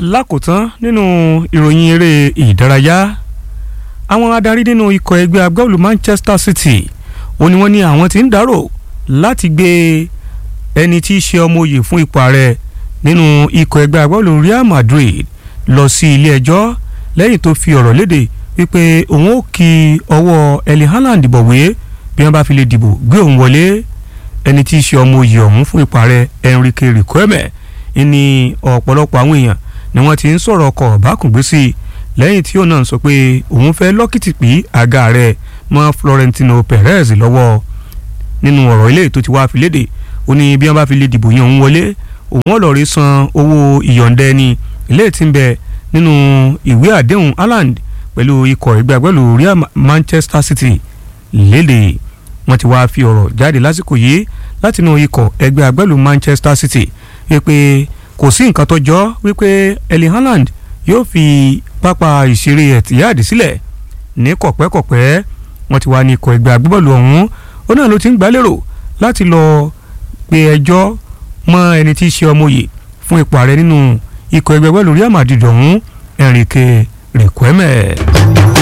lákòótán nínú ìròyìn eré ìdárayá àwọn adarí nínú ikọ̀ ẹgbẹ́ agbábọ́ọ̀lù Manchester City ó ní wọ́n ní àwọn tí ń dárò láti gbé ẹni tí í ṣe ọmọ òye fún ipò ààrẹ nínú ikọ̀ ẹgbẹ́ agbábọ́ọ̀lù Real Madrid lọ sí ilé ẹjọ́ lẹ́yìn tó fi ọ̀rọ̀ léde wípé òun ó kí ọwọ́ Erling Haaland bọ̀wé bí wọ́n bá fi lè dìbò gbé òun wọlé ẹni tí í ṣe ọmọ òye ọ̀hún fún ipò ààrẹ Enrique Riquelme ní ọ̀pọ̀lọpọ̀ àwọn èèyàn ni wọ́n ti ń sọ̀rọ̀ ọkọ̀ bákùngbé sí i lẹ́yìn tí òun náà sọ pé òun fẹ́ lọ́kìtì pí àga rẹ̀ mọ́ Florentino Perez lọ́wọ́ nínú ọ̀rọ̀ ilé tó ti wá fi léde ó ní bí wọ́n bá fi lè dìbò yẹn òun wọlé òun ọ̀lọ́ọ̀rẹ́ san owó ìyọ̀ǹda ẹni ilé tí ń bẹ nínú ìwé àdéhùn Haaland pẹ̀lú ikọ̀ ẹgbẹ́ agbẹ́lú Real Manchester City léde wọ́n ti wá fi ọ̀rọ̀ jáde lásìkò yìí látinú ikọ̀ ẹgbẹ́ agbẹ́lú Manchester City wípé kò sí nǹkan tó jọ wípé Erling Haaland yóò fi pápá ìṣeré Etihad sílẹ̀ ní kọ̀pẹ́kọ̀pẹ́ wọ́n ti wá ní ikọ̀ ẹgbẹ́ agbábọ́ọ̀lù ọ̀hún ó náà ló ti ń gbálérò láti lọ pe ẹjọ́ mọ́ ẹni tí í ṣe ọmọye fún ipò ààrẹ nínú ikọ̀ ẹgbẹ́ agbábọ́ọ̀lù Real Madrid ọ̀hún Enrique Riquelme.